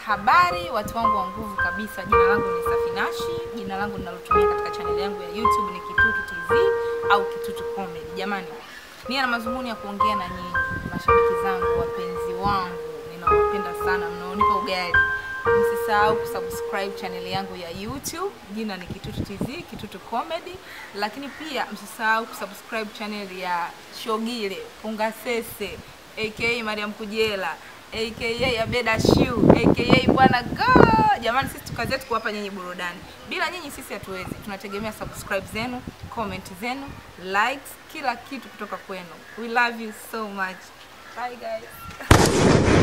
Habari watu wangu wa nguvu kabisa, jina langu ni Safinashi. Jina langu ninalotumia katika chaneli yangu ya YouTube ni Kitutu TV au Kitutu Comedy. Jamani, nia na mazunguni ya kuongea na nyinyi mashabiki zangu, wapenzi wangu, ninawapenda sana, mnaonipa ugali. Msisahau kusubscribe chaneli yangu ya YouTube, jina ni Kitutu TV, Kitutu Comedy, lakini pia msisahau kusubscribe chaneli ya Shogile Pungasese aka Mariam Kujela aka Abeda Shiu aka Bwana Go. Jamani, sisi kazi yetu kuwapa nyinyi burudani. Bila nyinyi sisi hatuwezi. Tunategemea subscribe zenu, comment zenu, likes, kila kitu kutoka kwenu. We love you so much. Bye guys.